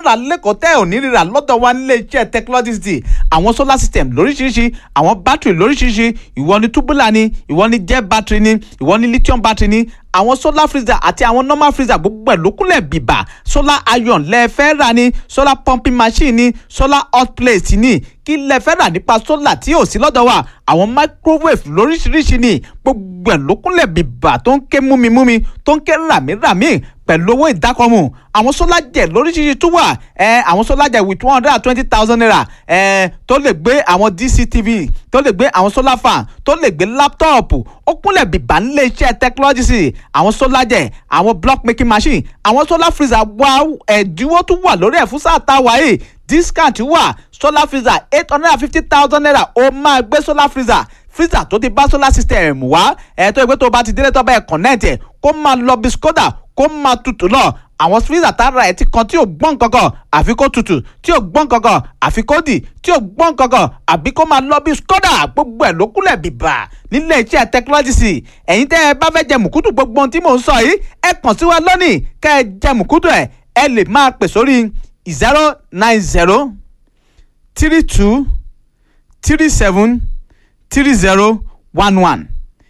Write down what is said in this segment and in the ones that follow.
rà lẹ́kọ̀ọ́ tẹ́ ò ní rírà lọ́dọ̀ wa nílé iṣẹ́ technology city àwọn solar system lóríṣiríṣi àwọn battery lóríṣiríṣi ìwọ ni tubular ni ìwọ ni jet battery ni ìwọ ni lithium battery ni àwọn solar freezer àti àwọn normal freezer gbogbo ẹ̀ lókùnlẹ̀ bìbà solar iron lẹ́ẹ̀fẹ́ rà ni solar pumping machine ni solar hot plate ni kí lẹ́ẹ̀fẹ́ rà nípa solar tí ò sí lọ́dọ̀ wa àwọn microwave lóríṣiríṣi ni gbogbo ẹ̀ lókùnlẹ̀ bìbà tó ń ké múmimúmi tó ń ké ràmíràmí pẹ̀lú owó ìdákọ̀mù àwọn solar jet lóríṣiríṣi tún wà ẹ àwọn solar jet with one hundred and twenty thousand naira ẹ tó lè gbé àwọn dctv tó lè gbé àwọn solar fan tó lè gbé láptọ̀pù ó kúnlẹ̀ bìbà nílé iṣẹ́ technology sí àwọn solar jet àwọn block making machine àwọn solar freezer wà ẹ̀dínwó tún wà lórí ẹ̀ fún sáà tá a wà yìí discount wà solar freezer eight hundred and fifty thousand naira ó máa gbé solar freezer freezer tó ti bá solar system wá ẹ̀ tó ìgbé tó bá ti délé tó bá ẹ̀ connect ẹ̀ kó máa lọ bí skoda kó máa tutù lọ àwọn freezer tára ẹ̀ ti kan tí ò gbọ́n kankan àfi kó tutù tí ò gbọ́n kankan àfi kó dì tí ò gbọ́n kankan àbí kó máa lọ bí skoda gbogbo ẹ̀ ló kúlẹ̀ bìbà nílé iṣẹ́ technology sí ẹ̀yin tẹ́ ẹ bá fẹ́ jẹ mùkútù gbogbo ohun tí mò ń sọ yìí ẹ kàn sí wa lónìí kẹ́ ẹ jẹ mùkútù ẹ̀ ẹ lè máa pè sórí zero nine zero three two three seven three zero one one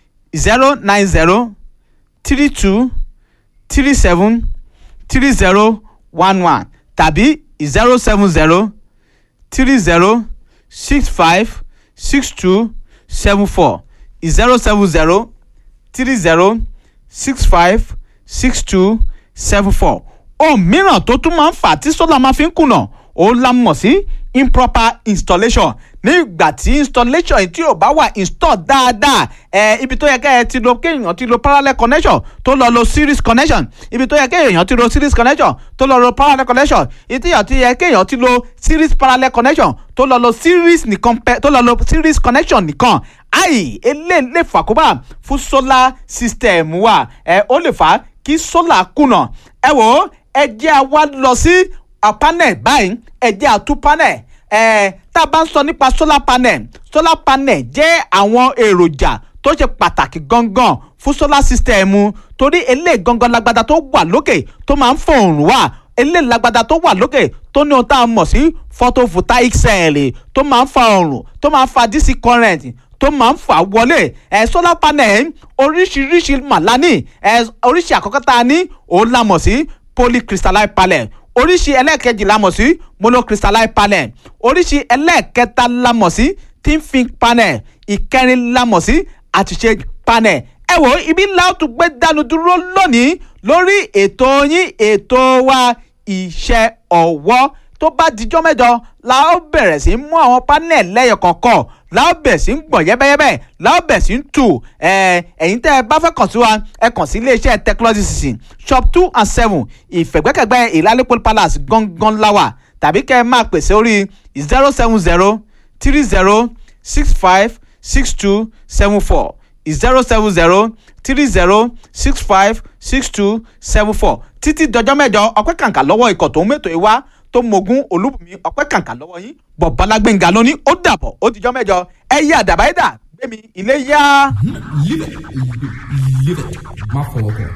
zero nine zero three two three seven three zero one one tàbí zero seven zero three zero six five six two seven four zero seven zero three zero six five six two seven four ohun mìíràn tó tún máa ń fà tí sólà máa fi ń kùnà òun la mọ̀ sí improper installation nígbà tí installation yìí tí ò bá wà install dáadáa ẹ ibi tó yẹ kẹ́ ẹ ti lo kéèyàn ti lo parallel connection tó lọ lo series connection ibi tó yẹ kéèyàn ti lo series connection tó lọ lo parallel connection ibi tó yẹ kéèyàn ti lo series parallel connection tó lọ lo series nìkan pẹ tó lọ lo series connection nìkan ayi eléyìí lè fàkóbá fún solar system wa ẹ ó lè fà á kí solar kùnà ẹ wò ó ẹ jẹ́ àwa lọ sí panel báyìí ẹ jẹ́ àtú panel ẹ tá a bá ń sọ nípa solar panel solar panel jẹ́ àwọn èròjà tó ṣe pàtàkì gangan fún solar system torí eléyìí gangan lágbádá tó wà lókè tó máa ń fòrùn wá eléyìí lágbádá tó wà lókè tó ní ohun tá a mọ̀ sí photovoltaic cell tó máa ń fa ọ̀rùn tó máa ń fa dc current tó máa ń fà wọlé ẹ solar panel oríṣiríṣi màlání ẹ oríṣi àkọ́kọ́ tá a ní òun la mọ̀ sí polycrystalline panel oríṣi ẹlẹ́ẹ̀kejì la mọ̀ sí monocrystalline panel oríṣi ẹlẹ́ẹ̀kẹta la mọ̀ sí thin film panel ìkẹrin la mọ̀ sí àtúnṣe panel ẹ wò ibi ńlá ó tún gbé dánu dúró lónìí lórí ètò yín ètò wa iṣẹ́ ọwọ́ tó bá dijọ́ mẹ́jọ la ó bẹ̀rẹ̀ sí í mú àwọn panel lẹ́yọ kọ̀ọ̀kan la ó bẹ̀rẹ̀ sí í gbọ̀n yẹ́bẹ́yẹ́bẹ́ la ó bẹ̀rẹ̀ sí í tù ẹ̀yin tẹ́ ẹ bá fẹ́ kàn sí wa ẹ kàn sí iléeṣẹ́ technology system shop two and seven ìfẹ̀gbẹ́kẹ̀gbẹ́ ìlálẹ́pọ̀ palace gangan láwà tàbí kẹ́ ẹ máa pèsè orí zero seven zero three zero six five six two seven four zero seven zero three zero six five six two seven four títí dọjọ́ mẹ́jọ ọpẹ́ kàǹkà lọ́wọ́ ikọ̀ tó ń mẹ́tò ẹ wá tó mogun olúbùnmi ọpẹ́ kàǹkà lọ́wọ́ yín bọ̀bọ́lá gbẹ̀ngà lóní ó dàbọ̀ ó dijọ́ mẹ́jọ ẹ yí àdàbà ẹ̀dà gbẹ̀mí ilé yá. Live it. Live it. Má fọwọ́ kọ.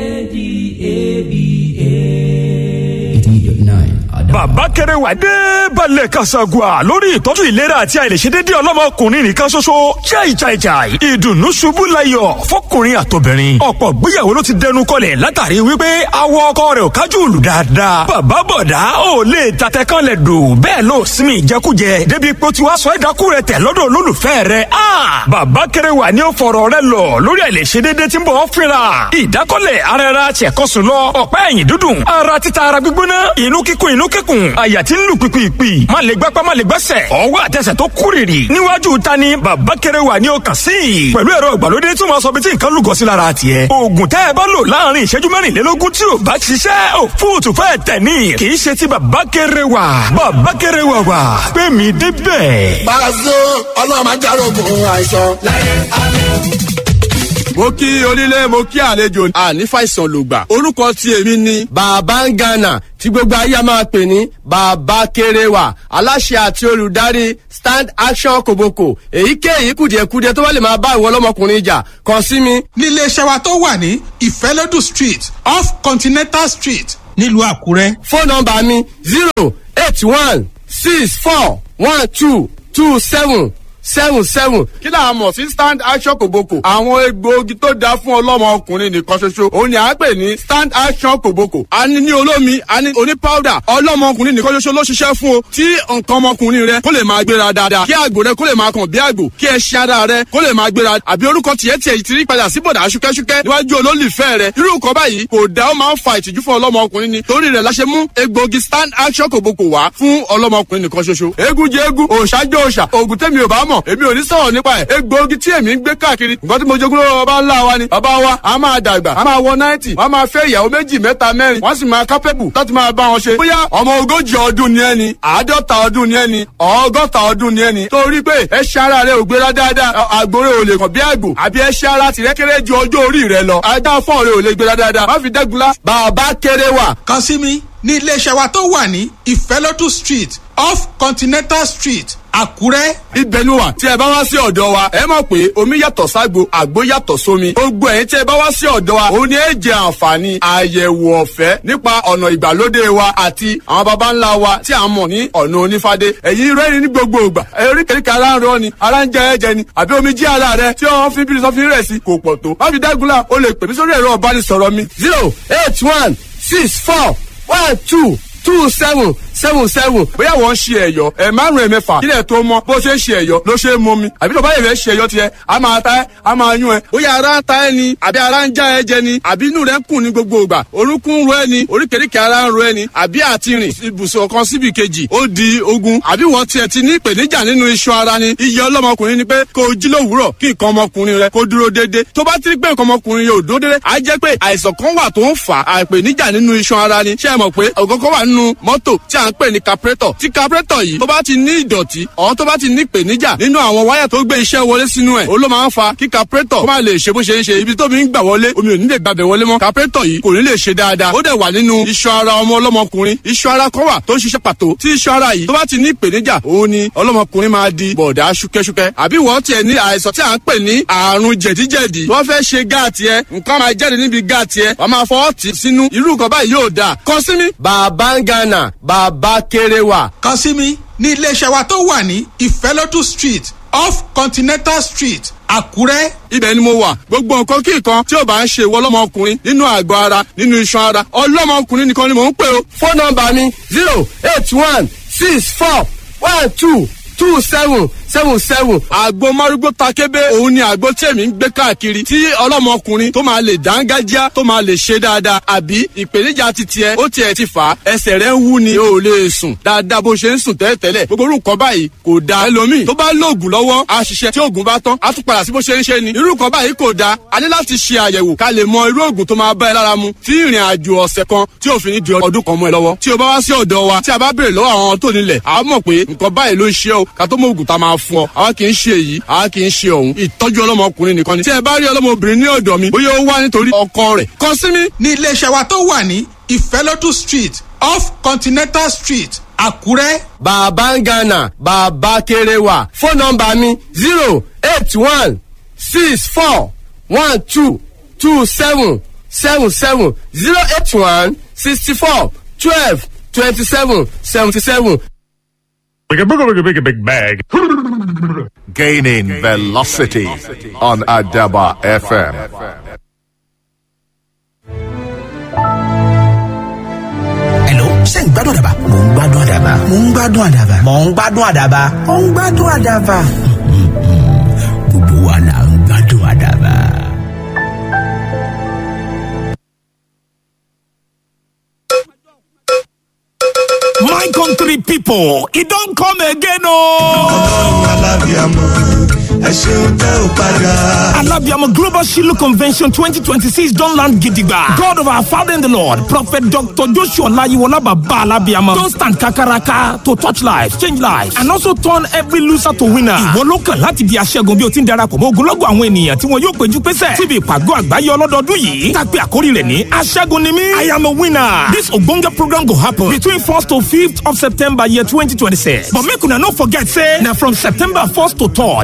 bàbá kẹrẹ wà dé balẹ̀ kasagua lórí ìtọ́jú ìlera àti àìlèṣedéédé ọlọ́mọkùnrin nìkan ṣoṣo jai jai jai ìdùnnú ṣubú layọ̀ fọkùnrin àtobìnrin ọ̀pọ̀ gbéyàwó ló ti dẹnu kọlẹ̀ látàrí wípé awọ ọkọ rẹ̀ ò kájú òlù dáadáa bàbá bọ̀dá ò lè tatẹ kan lẹ̀ dò bẹ́ẹ̀ ló sinmi ìjẹkújẹ débi pé ó ti wá sọ ẹ̀dákú rẹ̀ tẹ̀ lọ́dọ̀ olólùfẹ́ rẹ̀ a bàbá kẹrẹ wà ní ó fọ̀rọ̀ rẹ̀ lọ lórí àìlèṣedéédé tí ń bọ̀ ọ́ fínra ìdákọ́lẹ̀ ara ẹra ṣẹ̀kọ́sùn lọ ọ̀pá ẹ̀yìn dúdùn ara títa ara gbígbóná inú kíkún inú kíkún àyà tí ń lù pìpìpì má lè gbápá má lè gbẹ́sẹ̀ ọwọ́ àtẹsẹ̀ tó kúrìrì níwájú ta ni bàbá kẹrẹ wà ní ọkàn sí i pẹ̀lú ẹ̀rọ ìgbàlódé tí wọ́n sọ bí tí nǹkan lùgọ́ sí lára tiẹ̀ oògùn tẹ́ ẹ bá lò láàrin ìṣẹ́jú mẹ́rìnlélógún tí ò bá ṣiṣẹ́ ò fóòtù fẹ́ tẹ̀ ní kì í ṣe ti bàbá kẹrẹ wà bàbá kẹrẹ wà wà pé mi débẹ̀. Pàṣẹ ọlọ́run máa járógun àìsàn láyé àlẹ́ mo kí onílé mo kí àlejò àní fàìsàn lògbà orúkọ tí èmi ni. bàbá ń gànà tí gbogbo ayé máa pè ní bàbá kéréwà aláṣẹ àti olùdarí stand action kòbókò èyíkéyìí kùdìẹ̀kudiẹ tó bá lè máa bá ìwọ ọlọ́mọkùnrin jà kàn sí mi. nílé iṣẹ́ wa tó wà ní ìfẹ́lódù street off continental street nílùú àkúrẹ́. fóònù nọmba mi zero eight one six four one two two seven seven seven. kí là á mọ̀ sí stand action kòbókò. àwọn egbòogi tó dáa fún ọlọ́mọ ọkùnrin nìkan ṣoṣo òun ni à ń pè ní stand action kòbókò. a ní ní olómi a ní oní powder ọlọ́mọ ọkùnrin nìkan ṣoṣo ló ṣiṣẹ́ fún o. tí nǹkan ọmọkùnrin rẹ kó lè máa gbéra dáadáa kí àgbò rẹ kó lè máa kàn bí àgbò kí ẹṣin ara rẹ kó lè máa gbéra àbí orúkọ tiẹ̀ tiẹ̀ ti rí padà sí bọ̀dà ṣúkẹ́ṣúkẹ́ níwájú olólùfẹ́ rẹ irú nǹkan báyìí kò dá ó máa ń fa ìtìjú fún ọlọ́mọ ọkùnrin ni torí rẹ̀ la ṣe mú egbòogi stand action kòbókò wá fún ọlọ́mọ ọkùnrin nìkan ṣoṣo. eégún jẹ eégún òòṣà jẹ òòṣà òògùn tẹ́mi ò bá mọ̀ èmi ò ní sọ̀rọ̀ nípa ẹ̀ egbòogi tí èmi ń gbé káàkiri nǹkan tí mo jogún lọ́wọ́ bàbá ńlá wa ni bàbá wa a máa dàgbà a máa wọ náìtì wọ́n máa fẹ́ ìyàwó méjì mẹ́ta mẹ́rin wọ́n sì máa kápẹ́bù láti máa bá wọn ṣe. bóyá ọmọ ogójì ọdún ni ẹni àádọ́ta ọdún ni ẹni ọgọ́ta ọdún ni ẹni torí pé ẹṣẹ́ ara rẹ ò gbéra dáadáa àgbòrè ò lè kàn bí àgbò àbí ẹṣẹ́ ara tìrẹ́ kéré ju ọjọ́ orí rẹ lọ ajá fọ́ọ̀ rẹ ò lè gbéra dáadáa má fi dẹ́gunlá bàbá kéré wà kàn sí mi ní iléeṣẹ́ wa tó wà ní ìfẹ́lótú street off continental street àkúrẹ́. ibẹ̀ ni wà tí ẹ bá wá sí ọ̀dọ̀ wa ẹ mọ̀ pé omi yàtọ̀ ságbo àgbo yàtọ̀ sómi gbogbo ẹ̀yin tí ẹ bá wá sí ọ̀dọ̀ wa òun ni ẹ jẹ àǹfààní àyẹ̀wò ọ̀fẹ́ nípa ọ̀nà ìgbàlódé wa àti àwọn baba ńlá wa tí a mọ̀ ní ọ̀nà onífádé ẹ̀yin rẹ́rìn ní gbogbo ìgbà eríkèéríkè ara ń rọ ni ara ń jẹ ẹ̀jẹ̀ ni àbí omi jí ara rẹ tí wọ́n fi bí sọ́fin rẹ̀ sí kò pọ̀ tó má fi dágunlá o lè pè mí sórí ẹ̀rọ ọ̀bánisọ̀rọ̀ mi zero eight one six four one two two seven seven seven bóyá wọ́n ń ṣe ẹ̀yọ́ ẹ̀ márùn-ún ẹ̀mẹ́fà kílẹ̀ tó mọ́ bó ṣe ń ṣe ẹ̀yọ́ ló ṣe é mọ́ mi àbí tọ́ba yẹn fẹ́ ṣe ẹ̀yọ́ tiẹ̀ a máa ta ẹ́ a máa yún ẹ́ bóyá ara ń ta ẹ́ ni àbí ara ń já ẹ jẹ ni àbí inú rẹ̀ ń kùn ní gbogbo ìgbà orúnkún ń ro ẹ́ ni oríkèéríkèé ara ń ro ẹ́ ni àbí àti rìn ibùsùn kan síbi kejì ó di ogun àbí wọ́n tiẹ̀ ti ní ìpèníjà nínú iṣan ara ni iye ọlọ́mọkùnrin ni pé kó o jí lówùúrọ̀ kí nǹkan ọmọkùnrin rẹ kó dúró déédé tó bá ti rí pé nǹkan ọmọkùnrin yóò dúró déédé á jẹ́ pé àìsàn kan wà tó ń fà á ìpèníjà nínú iṣan ara ni ṣé ẹ mọ̀ pé ọ̀gọ́gọ́ wà nínú mọ́tò tí à ń pè ní carburetor tí carburetor yìí tó bá ti ní ìdọ̀tí ọ̀ tó bá ti ní ìpèníjà nínú àwọn wáyà tó gbé iṣẹ́ wọlé sínú ẹ̀ ó ló máa ń fa kí carburetor kó má lè ṣe bó ṣe ń ṣe ibi tó mi ń gbà wọlé omi ò ní lè gbàbẹ̀ wọlé mọ́ carburetor yìí kò ní lè ṣe dáadáa ó dẹ̀ wà nínú iṣan ara ọmọ ọlọ́mọkùnrin iṣan ara kan wà tó ń ṣiṣẹ́ pàtó tí iṣan ara yìí tó bá ti ní ìpèníjà òun ni ọlọ́mọkùnrin máa di bọ̀dá ṣúkẹ́ṣúkẹ́ àbí wọ́n tiẹ̀ ní àìsàn tí à ń pè ní àrùn jẹ̀díjẹ̀dí wọ́n fẹ́ ṣe gáàtì ẹ nǹkan máa jáde níbi gáàtì ẹ wọ́n máa fọwọ́ tì sínú irú nǹkan báyìí yóò dáa kàn sí mi. bàbá ń gánà bàbá kéré wà. kàn sí mi ní iléeṣẹ́ wa tó wà ní ìfẹ́lótú street off continental street àkúrẹ́. ibẹ̀ ni mo wà gbogbo nǹkan kí nǹkan tí ò bá ń ṣe ìwọ ọlọ́mọkùnrin nínú àgọ́ ara nínú iṣan ara ọlọ́mọkùnrin nìkan ni mò ń pè o. fóònù nọmba mi zero eight one six four one two two seven seven seven. àgbo márúgbó takébé òun ni àgbo tí èmi ń gbé káàkiri tí ọlọ́mọkùnrin tó máa lè dángájá tó máa lè ṣe dáadáa àbí ìpèníjà ti tiẹ̀ ó tiẹ̀ ti fà á ẹsẹ̀ rẹ̀ ń wú ni o ò lè sùn dáadáa bó ṣe ń sùn tẹ́lẹ̀tẹ́lẹ̀ gbogbo orú nǹkan báyìí kò da ẹlòmíì tó bá lóògùn lọ́wọ́ á ṣiṣẹ́ tí oògùn bá tán á tún padà sí bó ṣe ń ṣe ni irú nǹkan báyìí kò da a ní láti ṣe àyẹ̀wò ká lè mọ irú oògùn tó máa bá ẹ lára mu tí ìrìn àjò ọ̀sẹ̀ kan tí òfin ní di ọdún kan mọ́ ẹ lọ́wọ́ tí o bá wá sí ọ̀dọ̀ wa tí a bá béèrè lọ́wọ́ àwọn tó nílẹ̀ a mọ̀ pé nǹkan báyìí ló ń ṣe o ká tó mọ oògùn tá a máa fún ọ àwa kì í ṣe èyí àwa kì í ṣe ọ̀hún ìtọ́jú ọlọ́mọkùnrin nìkan ni tí ẹ bá rí ọlọ́mọbìnrin ní ọ̀dọ̀ mi bóyá ó wá nítorí ọkọ rẹ̀ kàn sí mi. ní iléeṣẹ́ wa tó wà ní ìfẹ́lótú street off continental street àkúrẹ́. bàbá ń gánà bàbá kéré wà fóònù nọmba mi zero eight one six four one two two seven seven seven zero eight one sixty four twelve twenty seven seventy seven. Big a big a big a big a big bag. Gaining velocity on Adaba FM. Hello, ṣé ń gbádùn àdàbà? Mò ń gbádùn àdàbà. Mò ń gbádùn àdàbà. Mò ń gbádùn àdàbà. Mò ń gbádùn àdàbà. Gbogbo wa là ń gbádùn àdàbà. My country people, it don't come again, oh. Alabiamo Global Shiloh Convention 2026 don't land gidigba. God of our Father in the Lord, Prophet Dr. Joshua Layiwola Baba Alabiamo, don't stand kakaraka to touch lives, change lives, and also turn every loser to winner. Ìwọ ló kàn láti di aṣẹ́gun bí o ti ń darapọ̀ mọ́ ogunlọ́gọ̀ àwọn ènìyàn tí wọn yóò péjú pésẹ̀ síbi ìpàgọ́ àgbáyé ọlọ́dọọdún yìí. Tàpé àkórí rẹ̀ ní aṣẹ́gun ni mí. I am a winner. This ogbonge program go happen between 1st to 5th of September year 2026. But make una no forget say na from September 1st to 3rd na twice we go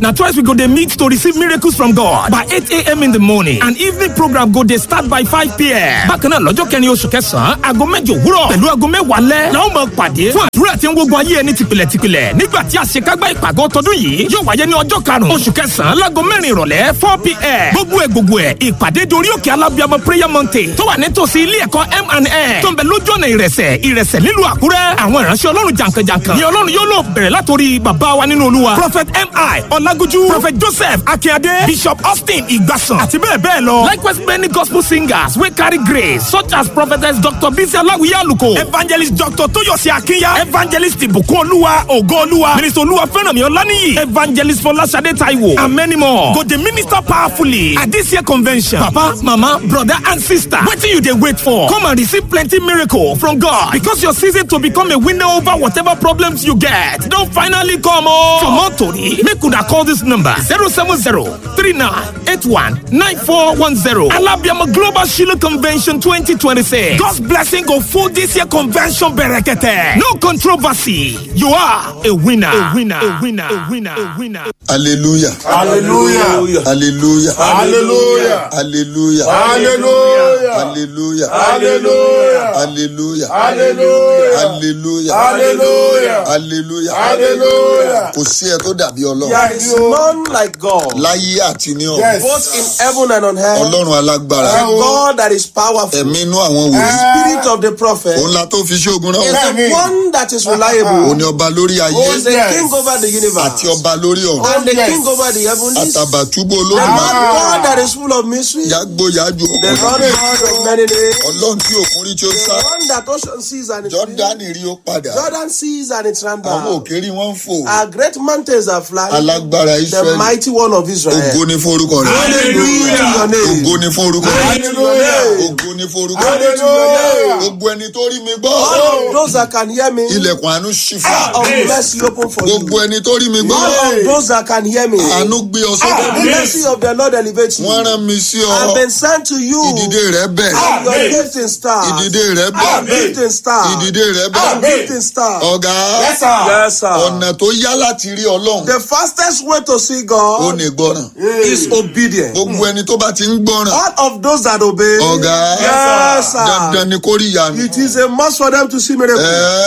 go dey meet to receive miracles from God by eight a.m. in the morning and evening program go dey start by five p.m. bákan náà lọ́jọ́ kẹrin oṣù kẹsàn-án aago mẹ́jọ òwúrọ̀ pẹ̀lú aago mẹ́wàá lẹ́ la ó máa pàdé fún àdúrà tí ń gbógun ayé ẹni tìpìlẹ̀ tìpìlẹ̀ nígbà tí àṣekágbá ìpàgọ́ tọdún yìí yóò wáyé ní ọjọ́ karùn-ún oṣù kẹsàn-án láago mẹ́rin ìrọ̀lẹ́ four p.m. gbogbo ẹ̀ gbogbo ẹ̀ ìpàdé dorí òkè alábíàmọ prayer mountain tó wà nítòsí ilé ẹ̀kọ́ M&A tó ń bẹ lójú ọ̀nà ìrẹsẹ̀ ìrẹsẹ̀ nílùú àkúrẹ́ àwọn ìránṣẹ́ ọlọ́run jàǹkànjàǹkàn ni ọlọ́run yóò lò bẹ̀rẹ̀ látòrí bàbá wa nínú olúwa prophet mi ọlágójú prophet joseph akínyadé bishop austin ìgbàsàn àti bẹ́ẹ̀ bẹ́ẹ̀ lọ likewise many gospel singers wey carry grace such as prophetess dr bisi aláwìyé àlùkò evangelist dr tóyọ̀sí akínyà evangelist ìbùkún olúwa ògo olúwa minister olúwa fẹ́rànmí ọláníyì evangelist fọláṣadé taiwo and many more go dey minister powerfully at this year convention papa mama brother and sister wetin you dey wait for come and receive plenty miracle from god because your season to become a winner over whatever problems you get don finally come o. for more tori make una call this number zero seven zero three nine eight one nine four one zero alabiama global shiloh convention twenty twenty six god's blessing go full this year convention berekete no controversy you are a winner a winner a winner a winner a winner. hallelujah hallelujah hallelujah hallelujah hallelujah hallelujah hallelujah hallelujah hallelujah hallelujah hallelujah hallelujah hallelujah hallelujah. kò sí ẹ tó dàbí ọlọ́run There is none like God, láyé àti ní ọ̀run Yes. both in heaven and on earth. ọlọ́run alágbára The God that is powerful, ẹ̀mí inú àwọn wòlíì Spirit of the prophet, òun la tó fi ṣe ogun is náà the one that is reliable, òun ni ọba lórí ayé who is the king over the àti universe, ọba lórí ọ̀run and the king over the heavens. The àtàbàtúbú Lord olódùmarè God that is full of mystery, the yàgbó yàjò Lord God of many names, ọlọ́run tí òkun rí tí ó sá the one that ocean sees and it jọ́dánì rí ó padà Jordan sees and it ran àwọn back. òkè rí wọ́n ń fò Our great mountains are flying. alágbára The israẹli mighty one of Israel. ògo ní forúkọ rẹ Hallelujah to your name. ògo ní forúkọ rẹ Hallelujah. ògo ní forúkọ rẹ Hallelujah. gbogbo ẹni tó rí mi gbọ́ All of those that can hear me, ilẹ̀kùn àánú ṣí fún of mercy open for you. gbogbo ẹni tó rí mi gbọ́ All of those that can hear me, àánú gbé ọ sókè the mercy of the Lord elevates you. wọ́n rán mi sí ọ I've been sent to you. ìdìde rẹ bẹ̀ I'm your gifting star. ìdìde rẹ I'm bẹ̀ gifting star. ìdìde rẹ I'm bẹ̀ gifting star. ọ̀gá Yes, sir. ọ̀nà tó yá láti rí ọlọ́run The fastest way to see ó God ní gbọ́ràn is obedience. gbogbo ẹni tó bá ti ń gbọ́ràn All of those that obey, ọ̀gá Yes, sir. dandan ni kó rí ìyanu it is a must for them to see miracles.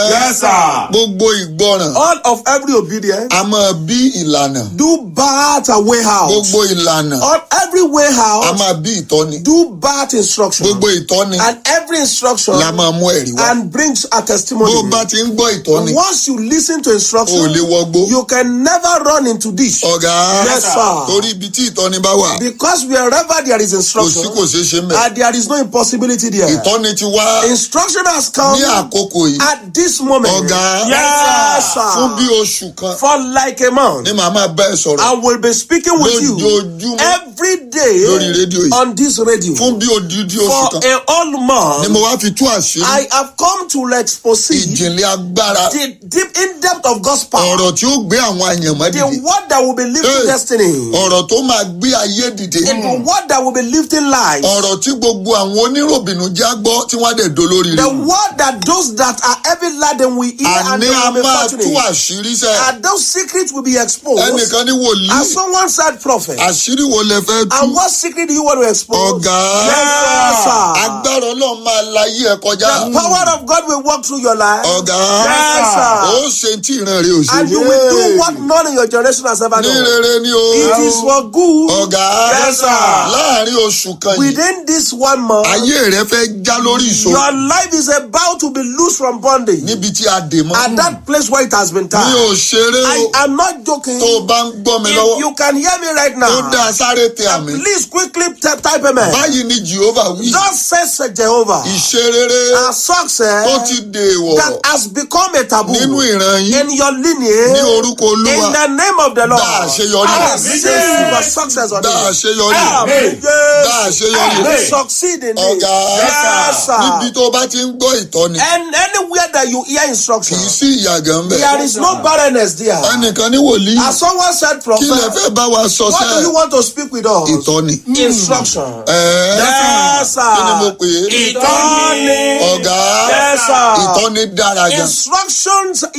Ẹ́, gbogbo ìgbọ́ràn All of every obedience a máa bí ìlànà do birth a way out. gbogbo ìlànà All every way a out máa bí ìtọ́ni do birth instruction. gbogbo ìtọ́ni And every instruction la máa mú ẹ̀rí wá and brings a bó testimony. o bá ti ń gbọ́ ìtọ́ni Once you listen to o ò instruction, lè wọgbó you can never run into this. ọ̀gá Yes, sir. torí ibi tí ìtọ́ni bá wà Because wherever there is kò sí instruction, kò ṣeé ṣe mẹ́ and there is no impossibility there. ìtọ́ni ti wá Instruction has come ní àkókò yìí at this moment. ọ̀gá Yes, fún bí sir. oṣù kan For like a month, ni màá máa bá ẹ sọ̀rọ̀ I will be speaking with you lójoojúmọ́ every day Lórí rédíò yìí. on this radio. fún bí odidi oṣù For kan a whole ni month, mo wá fi tú àṣírí I have come to expose ìjìnlẹ̀ agbára the deep in depth of God's power. ọ̀rọ̀ tí ó gbé àwọn àyànmọ́ The dìde word that will be lifting Hey. destiny. ọ̀rọ̀ tó máa gbé ayé dìde The word that will be lifting lives. ọ̀rọ̀ tí gbogbo àwọn oníròbìnú já gbọ́ tí wọ́n á dẹ̀ dolórí The rẹ̀ word that those that are heavy laden will hear and àní they a will be máa tú fortunate. àṣírí sẹ́ And those secrets will be exposed. ẹnìkan ní wòlíì As someone said, prophet. àṣírí wo lẹ fẹ́ tú And what secret do you want to expose? ọ̀gá Yes, sir. agbára ọlọ́run máa láyé ẹ kọjá The power of God will walk through your life. ọ̀gá Yes, sir. ó ṣe tí ìran rẹ̀ ò ṣe And you will do what none in your generation has ever ní done. rere ni o It is for good. ọ̀gá Yes, sir. láàrin oṣù kan yìí Within this one month, ayé rẹ fẹ́ já lórí ìṣòro your life is about to be loose from bondage. níbi tí a dè mọ́ At that place where it has been mi tied. ò ṣeré I o am not joking. tó o bá ń gbọ́ mi If lọ́wọ́ you can hear me right ó now, dáa sáré tẹ àmì please quickly t- type amen. báyìí ni Jehovah wí Just says Jehovah. ìṣerere A success tó ti dèèwọ̀ that has become a taboo nínú ìran yín in your lineage. ní orúkọ olúwa In the name of the Lord. Dá àṣeyọrí. I receive your success on dá it. àṣeyọrí Amen. dá àṣeyọrí Yes. Succeed in it. ọ̀gá Yes, sir. níbi tó bá ti ń gbọ́ ìtọ́ni And anywhere that you hear kì í instruction, sí ìyàgàn bẹ̀ there is no barrenness there. ẹnìkan ní wòlíì As someone said, kí lè prophet, fẹ́ bá wa sọ what do you sẹ́ want to speak with us? ìtọ́ni Instruction. ẹ̀ẹ́ Yes, sir. kí ni mo pè é Ìtọ́ni. ọ̀gá Yes, sir. ìtọ́ni dára gan Instructions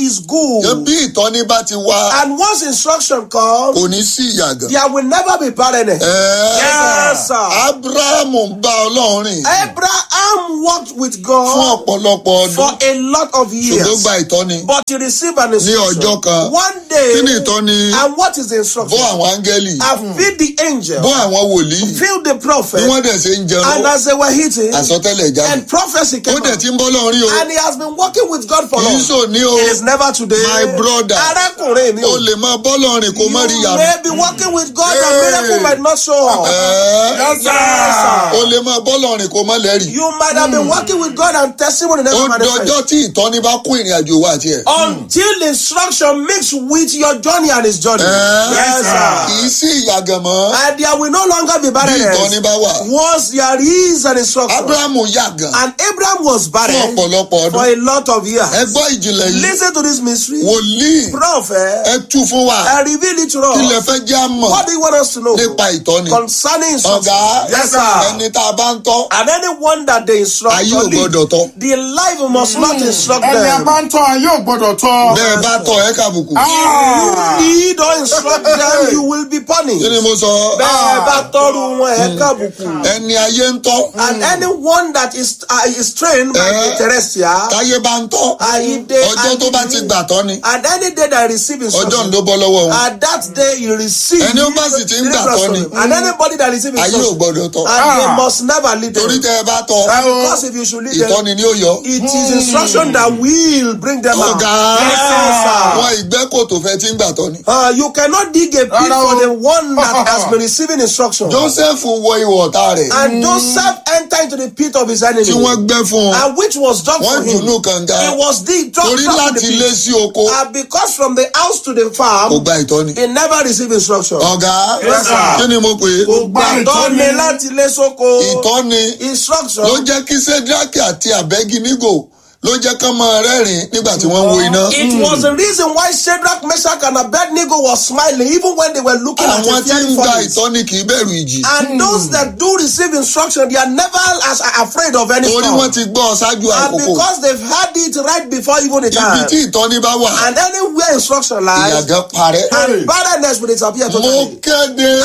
is good. bí ìtọ́ni bá ti wá And once instruction comes, kò ní sí ìyàgàn. there will never be barrenness. Ẹ́ẹ́, Yes, sir. abrahamu ń bá ọlọ́run rìn Abraham walked with fún God ọ̀pọ̀lọpọ̀ for ọdún a lot of ṣùgbọ́n years. gba ìtọ́ni But he received an ní instruction. ọjọ́ kan. One kí ni day, ìtọ́ni and what is the bọ́ instruction? àwọn áńgẹ́lì I feed the angel, bọ́ àwọn wòlíì feed the bí prophet, wọ́n dẹ̀ ṣe ń jẹun and as they were eating, àsọtẹ́lẹ̀ jáde and prophecy ó came dẹ̀ out. ti ń bọ́ lọ́run rí o And he has been working with God for kì í long. sò ní o It is never today. My brother. Arákùnrin mi o o. lè máa bọ́ lọ́run kó má rí You yàrá may be working with God and Hey. miracle might not show up. Ẹ́ẹ́, Yes, sir. o lè máa bọ́ lọ́run kó má lẹ́rìí You might have been working with God and testimony ó never manifest. dọjọ́ tí ìtọ́ni bá kún ìrìn àjò wa àti ẹ̀ Until instruction mix with your journey and his journey. Yes, kì sir. í sí ìyàgàn mọ́ And there will no longer be bí ìtọ́ni barrenness. bá wà Once there is an instruction. abrahamu yàgàn And Abraham was fún barren ọ̀pọ̀lọpọ̀ for ọdún a lot of years. ẹ gbọ́ ìjìnlẹ̀ yìí Listen to this mystery. wòlíì Prophet, ẹ tú fún wa I reveal it to ilẹ̀ us. fẹ́ já mọ̀ What do you want us to know? nípa ìtọ́ni Concerning instruction. ọ̀gá Yes, sir. ẹni tá a bá ń tọ́ And anyone that they instruct ayé or ò lead, gbọ́dọ̀ tọ́ the life must not instruct ẹni a them. bá ń tọ́ ayé ò gbọ́dọ̀ tọ́. bẹ́ẹ̀ bá tọ́ ẹ kàbùkù You lead or instruct them, you will be kí ni punished. mo sọ Bẹ́ẹ̀ bá tọ́rù wọn ẹ̀ kábùkù. ẹni ayé ń tọ́ And anyone that is uh, is trained by Eh. the terrestrial, táyé bá ń tọ́ Ayíde ọjọ́ tó bá ti gbà tọ́ ni and any day that I receive ọjọ́ instruction, ló bọ́ lọ́wọ́ wọn and that day you receive. Ẹni ó bá sì ti ń gbà tọ́ ni. And anybody that receive ayé ò instruction, gbọ́dọ̀ tọ́ and they must never lead torí them. tẹ́ ẹ bá tọ́ Because if you should lead them, ìtọ́ni ni ó yọ it is instruction that will bring them out. ọ̀gá Yes, sir. wọn ìgbẹ́kò tó fẹ́ ti ń gbà tọ́ ni. Uh, you cannot dig a pit Rárá o. for the one that has been receiving instruction. joseph wọ ìwọ̀ ọ̀tá rẹ̀ And Joseph entered into the pit of his enemy. tí wọ́n gbẹ́ fún un And which was done wọ́n for him. dùnú kànga It was the drop torí drop in the láti lé pit. sí oko And because from the house to the kò farm, gba ìtọ́ni. he never received instruction. ọ̀gá Yes, sir. kí ni mo pè é Kò gbàdọ́ ni láti lé sóko. ìtọ́ni Instruction. ló jẹ́ kí sẹ́dírákì àti àbẹ́gínígò ló jẹ́ kán máa rẹ́rìn nígbà tí wọ́n wo iná. It was the reason why Shadrach, Meshach, and Abednego was smiling even when they were looking at àwọn the tí ń fiery gba furnace. ìtọ́ni kì í bẹ̀rù ìjì. And those that do receive instruction, they are never as afraid of any torí storm. wọ́n ti gbọ́ ọ ṣáájú And àkókò. because they've had it right before even the ibi time. tí ìtọ́ni bá wà And anywhere instruction lies, ìyàgán parẹ́. and barrenness will disappear mo totally. kéde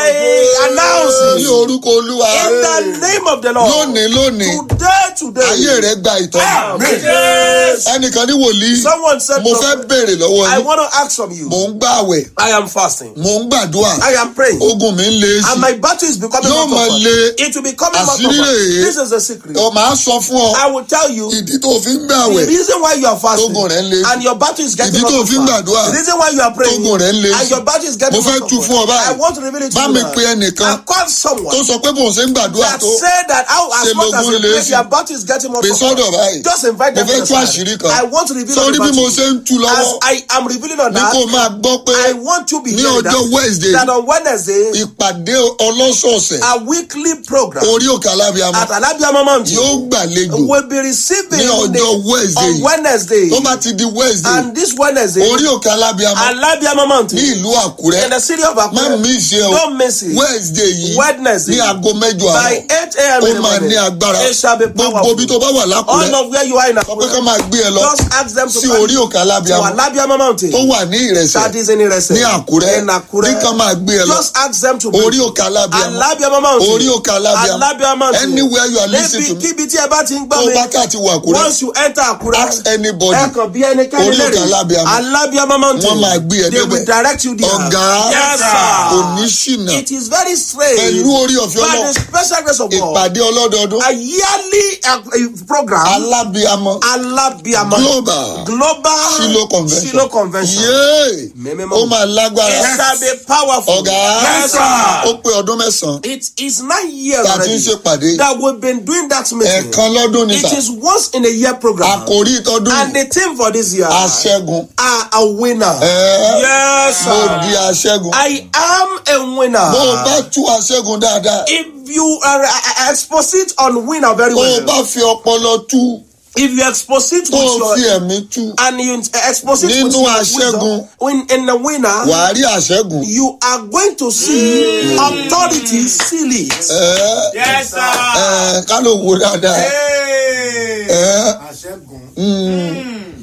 I announce ní it orúkọ olúwa in the name of the Lord. lónìí lónìí Today, today. ayé rẹ gba ìtọ́ni. Yes. ẹnìkan ní wòlíì Someone said, mo fẹ́ béèrè lọ́wọ́ I yín want to ask from you. mò ń gbààwẹ̀ I am fasting. mò ń gbàdúrà I am praying. ogun mi ń le sí And my battle is becoming Yóò more máa tougher. le. It will be coming more Àṣírí tougher. rèé. This is the secret. ọ màá sọ fún ọ I will tell you ìdí tó fi ń the gbààwẹ̀ reason why you are fasting Tógun rẹ̀ ń le. and your battle is getting Ìdí more tó fi ń tougher. gbàdúrà. The reason why you are praying Tógun rẹ̀ ń le. and your battle is getting Mo fẹ́ more tú fún ọ tougher. báyìí. I want to reveal it to Bá you mi now. pe ẹnìkan I call someone tó sọ pé bòun ṣe ń gbàdúrà that tó say that how as Ṣe much as lógun you le pray sí. your battle is getting more pè tougher. sọ́dọ̀ báyìí Just invite mo them fẹ́ to tú your àṣírí side. kan I want to reveal sórí the bí mo battle. ṣe ń tú As lọ́wọ́ I am revealing on ní that, kó máa gbọ́ pé I want you to be ní hearing ọjọ́ that, Wednesday that on Wednesday, ìpàdé ọlọ́sọ̀ọ̀sẹ̀ a weekly program orí òkè alábíàmọ́ at Alabiama Mountain yóò gbàlejò will be receiving ní ọjọ́ the- Wednesday on Wednesday. tó bá ti di Wednesday And this Wednesday, orí òkè alábíàmọ́ Alabiama ní Mountain ìlú Àkúrẹ́ in the city of má Akure. mi ṣe o Don't miss it. Wednesday yìí Wednesday ní aago mẹ́jọ by àárọ̀ 8 a.m. ó in the máa morning. ní agbára It shall be gbogbo ibi tó powerful. bá wà lákùrẹ́ All of where you are in sọ pé ká Akure, máa gbé ẹ lọ just ask them to sí come orí òkè to alábíàmọ́ Alabiama Mountain. tó wà ní ìrẹsẹ̀ That is in Irese. ní Àkúrẹ́ In Akure. ní ká máa gbé ẹ lọ Just ask them to orí òkè alábíàmọ́ Alabiama Mountain. orí òkè alábíàmọ́ Alabiama Mountain. anywhere you are listening to me Níbi kíbi tí ẹ bá ti ń gbọ́ tó mi. bá kà ti wà Àkúrẹ́ Once you enter Akure, ask anybody ẹ kàn bí ẹnikẹ́ni Orí òkè lérè. Alábíàmọ́. Alabiama Mountain. Wọ́n máa gbé ẹ They will débẹ̀. direct you there. ọ̀gá Yes, kò sir. ní ṣìnà It is very strange. pẹ̀lú orí ọ̀fẹ́ By ọlọ́ the special grace of God. ìpàdé ọlọ́dọọdún A yearly uh, uh, program. alábíàmọ́ Alabiama. global Global Shiloh convention Shiloh convention. yéé Mímímọ́. ó máa lágbára It shall be powerful. ọ̀gá Yes, sir. ó pé ọdún mẹ́sàn-án It is nine years tá a ti ń already ṣèpàdé that we've been doing that meeting. ẹ̀ẹ̀kan lọ́dún ní It sà is once in a year program. àkòrí ìtọ́dún And the theme for this year aṣẹ́gun are a winner. ẹ̀ẹ́ Yes, mo sir. di aṣẹ́gun I am a winner. bó o bá tú aṣẹ́gun dáadáa If you are uh, expose it on winner very bó o well. bá fi ọpọlọ tú If you expose it tó o with fi your ẹ̀mí tú and you expose it with Nínú your aṣẹ́gun. wisdom, in, in the winner, wàá rí aṣẹ́gun you are going to see authority seal it. ẹ̀ẹ́ Yes, sir. ẹ̀ẹ́ ká ló wo dáadáa ẹ̀ẹ́ mm,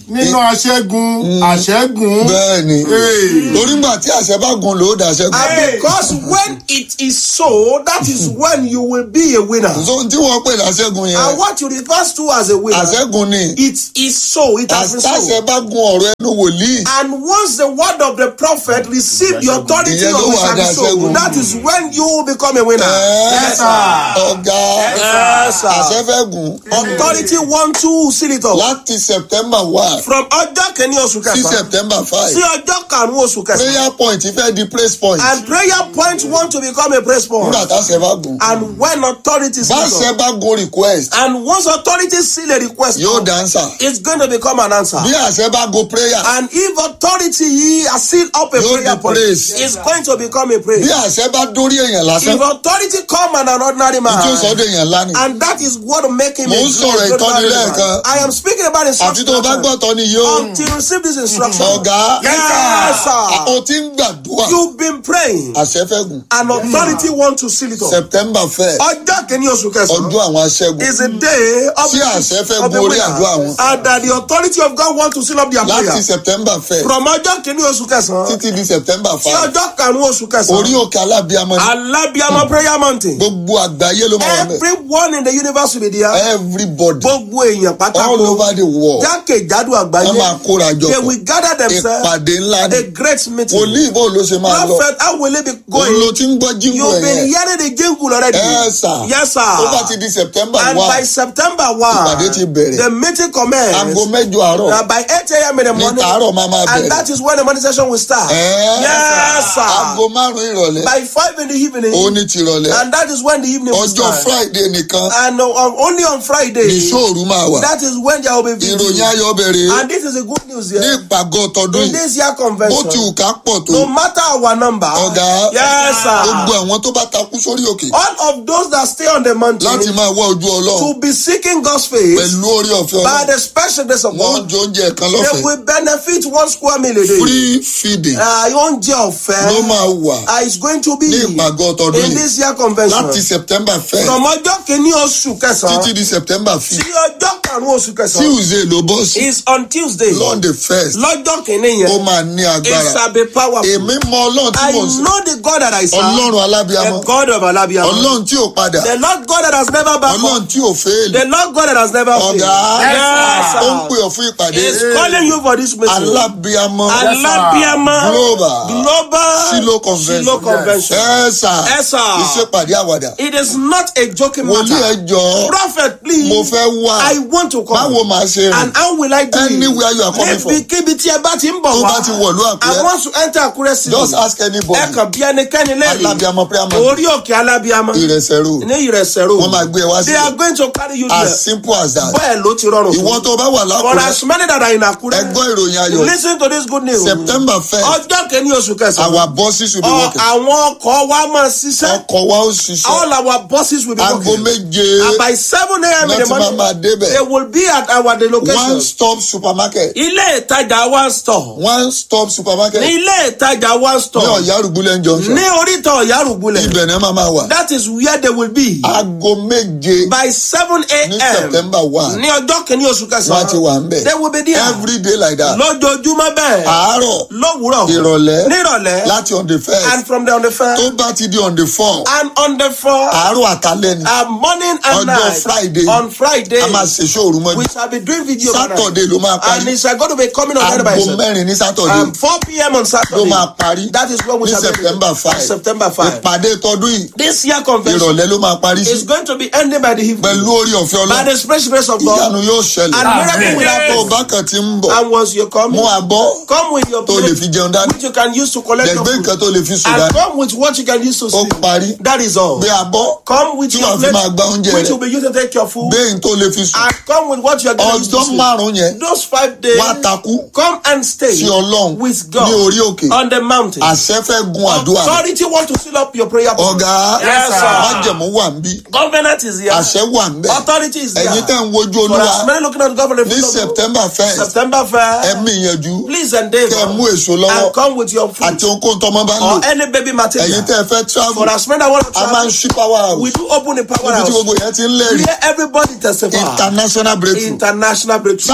nínú aṣẹ́gun àṣẹ́gun. bẹ́ẹ̀ni Hey. torí gbà tí àṣẹ bá gun ló dà ṣẹ́gun. And because when it is so, that is when you will be a winner. so tí wọ́n pè láṣẹ́gun And yẹn what you refer to as a winner, àṣẹ́gun ni it is so. It has been àṣẹ so. bá gun ọ̀rọ̀ ẹnu wòlíì And once the word of the prophet received the authority Ìyẹn of ló it wà shall be dá so, ṣẹ́gun. that is when you will become a winner. Yes, ọ̀gá Yes, sir. àṣẹ fẹ́ gùn Authority want to seal it up. láti september one From ọjọ́ kìíní oṣù sí kẹsàn-án september five sí ọjọ́ karùn-ún oṣù kẹsàn-án. prayer point fẹ́ di praise point And prayer point want to become a praise point. nígbà táṣẹ bá gùn And when authority seal báṣẹ up, bá gun request and once authority seal a request, yóò dáńsà it's going to become an answer. bí àṣẹ bá gun prayer And if authority has sealed up a Yóò prayer di point, praise. it's going to become a praise. bí àṣẹ bá dórí èèyàn lásán If authority come on an ordinary man, tí ó sọ ọ́ dèèyàn lánìí and that is what will make him Mo a ń sọ̀rọ̀ great ìtọ́ni ordinary lẹ́ẹ̀kan. man. I am speaking about àfi instruction. tó o bá gbọ́ tọ́ ni yóò Until you receive this instruction. ọ̀gá Yes, sir. o ti ń gbàdúrà You've been praying, àṣẹ fẹ́ gùn and authority want to seal it up. september fẹ́ Ọjọ́ kìíní oṣù kẹsàn-án ọdún àwọn aṣẹ́gun is a day of Tí àṣẹ fẹ́ of the gun orí winner. àdúrà wọn. and that the authority of God want to seal up their láti prayer. september fẹ́ From ọjọ́ kìíní oṣù kẹsàn-án títí di september sí five ọjọ́ karùn-ún oṣù orí kẹsàn-án. òkè alábíàmọ ni Alábíàmọ́ prayer mountain. gbogbo àgbáyé ló máa wà bẹ́ẹ̀ Everyone in the universe will be there. everybody Gbogbo èèyàn all pátákó. over the world Jákèjádò wọ́n máa àgbáyé. kóra jọ They pọ̀ will gather themselves. ìpàdé ńlá A ni great meeting. wòlíì bó ló ṣe máa lọ Prophet, how will it be òun ló going? ti ń gbọ́ jíǹkù You've been ẹ̀yẹ hearing the jingle already. ẹ sà Yes, sir. tó bá ti di september And by one September 1, Ìpàdé ti bẹ̀rẹ̀. the meeting commences. aago mẹ́jọ àárọ̀ Uh, by 8 a.m. in the ní morning. tàárọ̀ máa máa And bẹ̀rẹ̀ that is when the morning session will start. Ẹ́, Yes, sir. aago márùn-ún ìrọ̀lẹ́ By 5 in the evening. ó ní tìrọ̀lẹ́ And that is when the evening will ọjọ́ start. friday nìkan And uh, um, only on Friday. ní sóòrù máa wà That is when there will be ìròyìn video. ayọ̀ bẹ̀rẹ̀ And this is a good news ní here. ìpàgọ́ tọdún In yìí this year bó ti convention. wù ká pọ̀ tó No matter our number. ọ̀gá Yes, gbogbo sir. àwọn tó bá takú sórí òkè All of those that stay on the mountain. láti máa wá ojú ọlọ́run To be seeking God's face. pẹ̀lú orí ọ̀fẹ́ By ọlọ́run the special grace of wọ́n God. jọ oúnjẹ kan They lọ́fẹ̀ẹ́ will benefit one square meal a day. free feeding Uh, oúnjẹ ọ̀fẹ́. ló máa wà Uh, it's going to be ní ìpàgọ́ tọdún in yìí this year convention. láti september first From ọjọ́ kìíní oṣù kẹsàn-án títí di september sí fifth ọjọ́ karùn-ún oṣù kẹsàn-án. tuesday ló bọ́ sí is on Tuesday. lọ́ndẹ̀ first Lọ́jọ́ kìíní ó yẹn. máa ní It agbára shall be powerful. èmi mọ ọlọ́run tí I mò ń sìn know the God that I serve. ọlọ́run alábíàmọ́ The God of Alabiama. ọlọ́run tí ò padà The Lord God that has never backed ọlọ́run tí ò fẹ́ẹ̀lì The Lord God that has never failed. ọ̀gá Yes, ó ń sir. pè ọ́ fún ìpàdé He is calling you for this mission. alábíàmọ́ Alabiama global Global Silo convention Silo convention. ẹ sà Yes, sir. ìṣèpàdé àwàdà It is not a joking wòlíì matter. ẹ jọ Prophet, please. mo fẹ́ wá I want to come. báwo màá ṣe rìn And how will I do it? Anywhere you are coming from. Níbikíbi tí ẹ bá ti ń bọ̀ tó wá. bá ti wọ̀lú I àkúrẹ́ want to enter Akure city. just ask anybody Ẹ kàn bí ẹnikẹ́ni lẹ́yìn. alábíàmọ́ prayer man Orí òkè Alábíàmọ́. ìrẹsẹ̀ road Ní ìrẹsẹ̀ road. wọ́n máa gbé ẹ wá They are sílẹ̀ going to carry you there. as simple as that Bẹ́ẹ̀ ló ti rọrùn. ìwọ tó bá wà For lákùrẹ́ as many that are in Akure. ẹ gbọ́ ìròyìn ayọ̀ Listen to this good news. september first Ọjọ́ kẹ́ni oṣù kẹsàn-án. our bosses will be Ọ- working Àwọn ọkọ̀ wa máa ṣiṣẹ́. ọkọ̀ wa ó ṣiṣẹ́ All our buses will be aago working. méje And by seven a.m. in láti the máa máa morning, débẹ̀ they will be at our the location. one stop supermarket Ilé ìtajà one store. one stop supermarket Ní ilé ìtajà one ní store. ọ̀yá rúgbúlẹ̀ junction Ní oríta ọ̀yárùgbulẹ̀. ibẹ̀ ni máa máa wà That is where they will be. aago méje By seven ní a.m. september one Ní ọjọ́ kìíní oṣù wọ́n á ti wà ń kẹsàn-án. bẹ̀ They will be there. every day like that Lójoojúmọ́ bẹ́ẹ̀. àárọ̀ Lówùúrọ̀. ìrọ̀lẹ́ Nírọ̀lẹ́. láti on the first And from the on the first. tó bá ti di on the four And on the fourth. àárọ̀ àtàlẹ́ ni Uh, morning and Ọjọ́ night. Friday. On Friday. a máa ṣèṣọ́ òru mọ́jú We shall be doing video. Saturday ló máa And parí it's uh, going to be coming on Friday by aago itself. mẹ́rin ní Saturday Um, 4 p.m. on Saturday. ló máa parí That is when we ní shall be september five September 5. ìpàdé tọdún yìí This year convention ìrọ̀lẹ́ ló máa parí is sí going to be ending by the evening. pẹ̀lú orí ọ̀fẹ́ By ọlọ́run the special grace of God. ìyanu yóò ṣẹlẹ̀ And miracle will tó o happen. bá kàn ti ń bọ̀ And once you come, mú abọ́ come with your tó lè plate fi jẹun dání which you can use to collect your lẹ́gbẹ́ food. nǹkan tó lè fi sùn And dání come with what you can use to ó sleep. parí That is all. gbé abọ́ Come with tí your wàá fi plate máa gba oúnjẹ which rẹ̀ will be used to take your food. gbé nǹkan tó lè fi sùn And come with what you are going to use to ọjọ́ sleep. márùn-ún yẹn Those five days, wá takú come and stay sí ọlọ́run with ní God orí òkè on the mountain. àṣẹ fẹ́ gun àdúrà rẹ̀. Authority want to seal up your prayer. point. ọ̀gá Yes, sir. májẹ̀mú wà ń bí Covenant is here. àṣẹ wà ń bẹ̀ Authority is there. ẹ̀yin tẹ́ ń wojú For as olúwa many looking at God for the ní fruit of God. september first September 1st. ẹ̀mí ìyànjú Please endeavor. kẹ́ ẹ mú èso lọ́wọ́ And come with your fruit. àti ohunkóhun tọ́mọ bá ń lò Or any baby material. ẹ̀yin tẹ́ ẹ fẹ́ travel For as many that want to a máa ń travel. ṣí power house We do open the power níbi tí house. gbogbo yẹn ti ń lẹ́rìí Where everybody testify. international breakthrough International breakthrough. sáàmù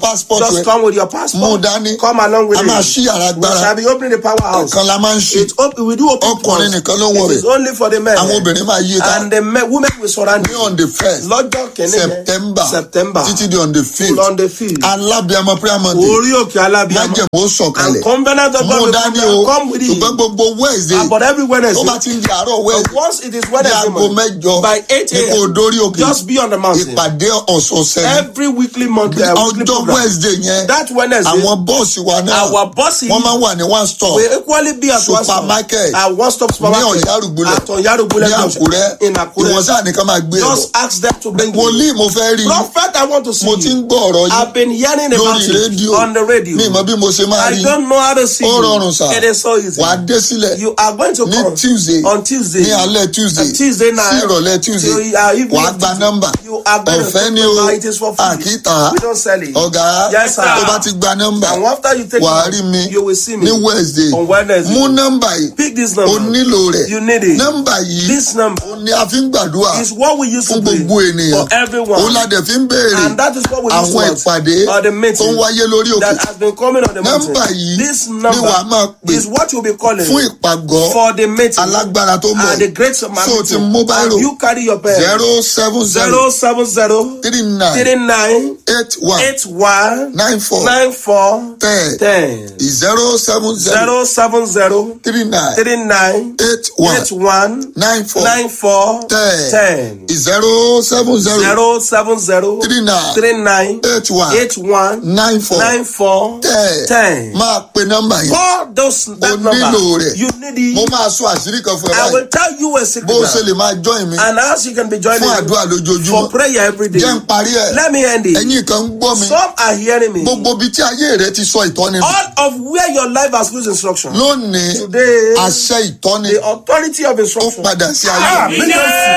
passport Just rẹ come with your mú passport. dání Come along with a it. máa ṣí yàrá We agbára shall be opening the powerhouse. ọ̀kan la máa ń ṣe It op- we do open ọkùnrin doors. nìkan ló ń wọ̀ It is rẹ̀ only for the men. àwọn obìnrin máa yí i ká And the men, women will surround ní you. on the first Lọ́jọ́ kìíní yẹn. september September. títí di on the fifth On the field. alábíàmọ prayer monday Orí òkè alábíàmọ́. májèmó sọ̀kalẹ̀ And covenant of mú God will dání come o down. Come with it. ṣùgbọ́n gbogbo wednesday And But every tó Wednesday. bá ti ń di àárọ̀ But wednesday once it is ní Wednesday aago morning, mẹ́jọ by 8 ní kò a.m. dórí òkè Just be on the mountain. ìpàdé ọ̀sọ̀ọ̀sẹ̀ ni Every weekly month, uh, weekly ọjọ́ program. wednesday yẹn That Wednesday, àwọn bọ́ọ̀sì wa náà our bosses wọ́n máa ń wà ní one stop will equally be at one stop. supermarket At one stop ní supermarket. ọ̀yárùgbólẹ̀ At Ọ̀yárùgbólẹ̀ ní àkúrẹ́ In Akure. ìwọ̀n sáà nìkan máa gbé ẹ̀ Just ask them to bring bọ̀ you. wòlíì mo fẹ́ rí i Prophet, I want to see mo ti you. ń gbọ́ ọ̀rọ̀ yìí I've been hearing about lórí it rédíò on the radio. mi mọ bí mo ṣe máa rí I i don't know how to see ó you. rọrùn sà It is so easy. wàá dé sílẹ̀ You are going to ní come tuesday on Tuesday. ní alẹ́ tuesday On Tuesday night. sí ìrọ̀lẹ́ tuesday till, uh, evening wàá gba Tuesday. nọ́mbà You are going to ọ̀fẹ́ take ni the o number. It is for free. àkíta We don't sell it. ọ̀gá Yes, sir. tó bá ti gba nọ́mbà And after you take wàá it, rí mi you will see me ní wednesday on Wednesday. mú nọ́mbà yìí Pick this o number. nílò rẹ̀ You need it. nọ́mbà yìí This number o ní a fi ń gbàdúrà is what we use to fún pray gbogbo ènìyàn for everyone. òun la dẹ̀ fi ń béèrè And that is what we use àwọn to ìpàdé or the tó ń meeting wáyé lórí òkè that has been coming on the mountain. nọ́mbà yìí This ni number wàá máa pè is what you'll be calling fún ìpàgọ́ for the meeting. alágbára tó ń bọ̀ And the great so meeting. ti mú And báyìí you carry your pen. zero seven zero Zero seven zero three nine three nine eight one eight one nine four nine four ten ten zero seven zero zero seven zero three nine three nine eight one eight one nine four nine four ten ten zero seven zero zero seven zero three nine three nine eight one eight one nine four nine four ten ten. máa pe nọ́mbà yẹn Call those that o number. nílò rẹ̀ You need mo it. máa sọ àṣírí kan fún ẹ I báyìí will tell you a secret. bó o ṣe now. lè máa join mi And as you can be joining fún me àdúrà for lójoojúmọ́ prayer every day. jẹ́ ń parí ẹ̀ Let me end it. ẹ̀yin kan ń gbọ́ mi Some are hearing me. gbogbo ibi tí ayé rẹ ti sọ ìtọ́ni nù. All of where your life has lose instruction. lónìí Today, àṣẹ ìtọ́ni the authority of ó instruction. padà sí ayé mi.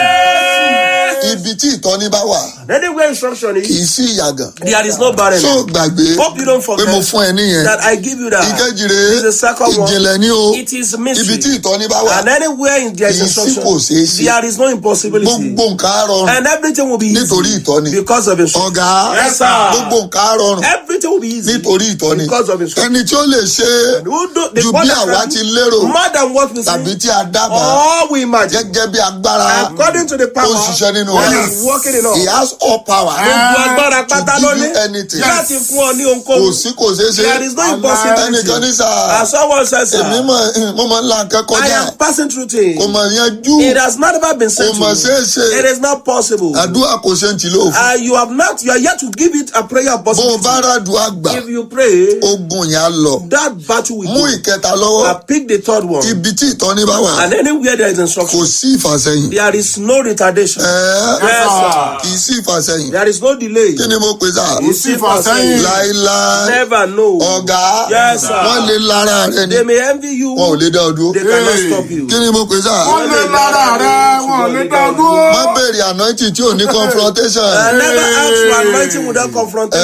ibi tí ìtọ́ni bá wà Anywhere instruction kì is, í sí ìyàgàn there is no barren. tó gbàgbé Hope you don't pé mo forget fún ẹ níyẹn that I give you that. ìkejì It's the rèé second one. ìjìnlẹ̀ ní o It is ibi mystery. tí ìtọ́ni bá wà And anywhere in there is Kì í sí instruction, kò ṣeé ṣe. there is no impossibility. gbogbo nǹkan á rọrùn And everything will be nítorí easy ìtọ́ni because of instruction. ọ̀gá Yes, sir. gbogbo nǹkan á rọrùn Everything will be easy nítorí ìtọ́ni because of instruction. ẹni tí ó lè ṣe é Who do, the ju one bí that àwa can ti do lérò more than what we tàbí see, tí a dábàá all we imagine, gẹ́gẹ́ bí agbára according to the ó power ń ṣiṣẹ́ nínú that rẹ̀ is working in he us. has all power Gbogbo agbára to pátá give ló you ní anything láti fún ọ ní kò ohunkóhun. sí kò ṣeé ṣe There is no impossibility. ẹnìkan ní sáà As someone says, èmi sir, mọ̀ mo máa ń la nǹkan I kọjá am passing through things. kò mọ̀ yanjú It has not ever been said kò to mọ̀ me. ṣeé ṣe It is not possible. àdúrà kò ṣe ń tì lóòfù Uh, you have not, you are yet to give it a prayer bó o possibility. bá ràdùn àgbà If you pray, ogun yẹn á lọ that battle will mú go. ìkẹta lọ́wọ́ I pick the third one. ibi tí ìtọ́ni bá wà And anywhere there is kò instruction, sí ìfàsẹ́yìn there is no retardation. ẹ̀ẹ́ Yes, sir. kì í sí ìfàsẹ́yìn There is no delay. kí ni mo pè sá You see for saying, láíláí Never know. ọ̀gá Yes, sir. wọ́n lè lára rẹ ni They may envy you. wọn ò lè dá ọ dúró They cannot stop you. kí ni mo pè sá Wọ́n lè lára rẹ, wọn ò lè dá dúró. má béèrè anointing tí ò ní confrontation I never ask for anointing without confrontation.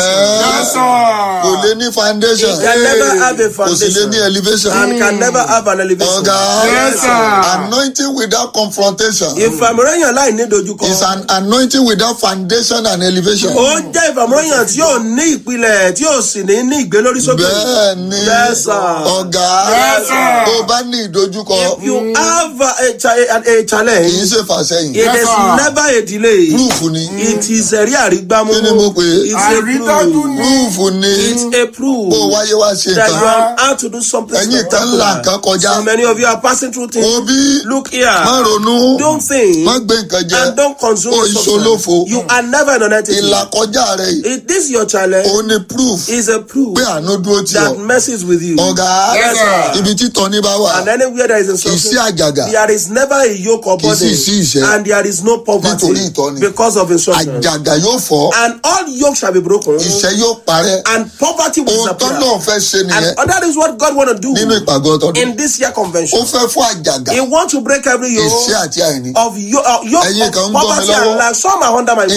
ẹ̀ẹ́ kò lè ní foundation It can never have a kò sì lè foundation ní elevation and can never have an elevation. ọ̀gá Yes, sir. anointing without confrontation Ìfàmìíràn láì ní dojúkọ. is an anointing without foundation and elevation. Ó jẹ́ ìfàmìíràn tí yóò ní ìpìlẹ̀ tí yóò sì ní ní ìgbélórí sókè. bẹ́ẹ̀ ni Yes, sir. ọ̀gá Yes, sir. tó bá ní ìdojúkọ If you have a, cha- a, a kì í challenge, ṣe fàsẹ́yìn it is never a delay. proof ni It is ẹ̀rí àrígbámú. kí ni mo pè é It's a proof. proof ni It's a proof kó o wáyé wá ṣe that you nǹkan are out to do something ẹ̀yin kan ńlá nǹkan spectacular. kọjá So many of you are passing through things. òbí Look here. má ronú Don't think má gbé nǹkan jẹ and don't consume o the ìṣolófo substance. You are never an entity. ìlàkọjá rẹ yìí It is your challenge. òun ni proof Is a proof pé àánú dúró tì that ọ́ messes with you. ọ̀gá Yes, sir. ibi tí tọ́ni bá wà And anywhere there is kì í sí instruction, àjàgà there is never a yoke or Kì í sì burden, sí ìṣẹ́. and there is no poverty Nítorí ìtọ́ni. because of instruction. àjàgà yóò fọ́ And all yokes shall be broken, ìṣẹ́ yóò parẹ́ and poverty will ohun tó disappear. náà fẹ́ ṣe nìyẹn And that is what God want to do nínú ìpàgọ́ tọdún in this year ó convention. fẹ́ fún àjàgà He wants to break every ìṣẹ́ yoke àti àìní of yo- uh, yoke Ẹ̀yin kan of ń gbọ́ mi poverty lọ́wọ́. and lack. Some are under my nǹkan